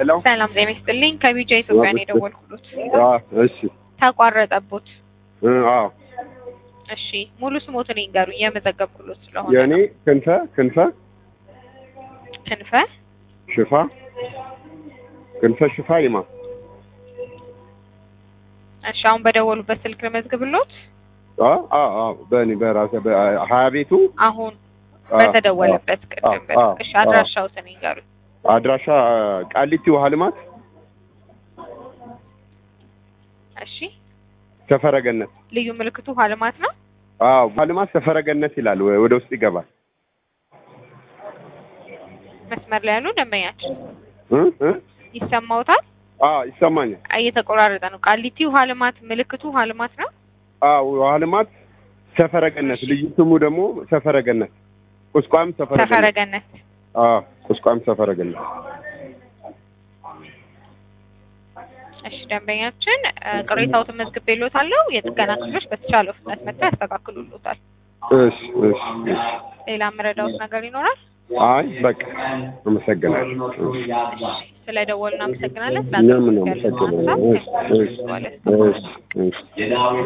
ሄሎ ሰላም ጤና ይስጥልኝ። ከቢጃ ኢትዮጵያ ነው የደወልኩሎት። አዎ እሺ ተቋረጠቦት። እ አዎ እሺ ሙሉ ስሞትን ይንገሩኝ የመዘገብኩሎት ስለሆነ። የእኔ ክንፈ ክንፈ ክንፈ ሽፋ ክንፈ ሽፋ ይማ እሺ አሁን በደወሉበት ስልክ ለመዝግብሎት። አ አ አ በእኔ በራሴ በሀያ ቤቱ አሁን አ፣ በተደወለበት ቅድም አ፣ በ- አ፣ እሺ አ። አድራሻውትን ይንገሩኝ። አድራሻ ቃሊቲ ውሃ ልማት እሺ ሰፈረገነት ልዩ ምልክቱ ውሃ ልማት ነው። አዎ ውሃ ልማት ሰፈረገነት ይላል ወ- ወደ ውስጥ ይገባል መስመር ላይ ያሉ ደንበኛችን እ እ ይሰማውታል? አዎ ይሰማኛል እየተቆራረጠ ነው። ቃሊቲ ውሃ ልማት ምልክቱ ውሃ ልማት ነው። አዎ ውሃ ልማት ሰፈረገነት ልዩ ስሙ ደግሞ ሰፈረገነት ቁስቋም ሰፈረገነት ሰፈረገነት አዎ ቁስቋም ሰፈረገነት እሺ ደንበኛችን እ፣ ቅሬታዎትን መዝግቤልዎታለሁ። የጥገና ክፍሎች በተቻለው ፍጥነት መጥተው ያስተካክሉልዎታል። እሺ እሺ እሺ ሌላ የምረዳዎት ነገር ይኖራል? አይ በቃ አመሰግናለሁ እሺ ስለ ደወሉ እናመሰግናለን። እኛም እናመሰግናለን እሺ እሺ እሺ እሺ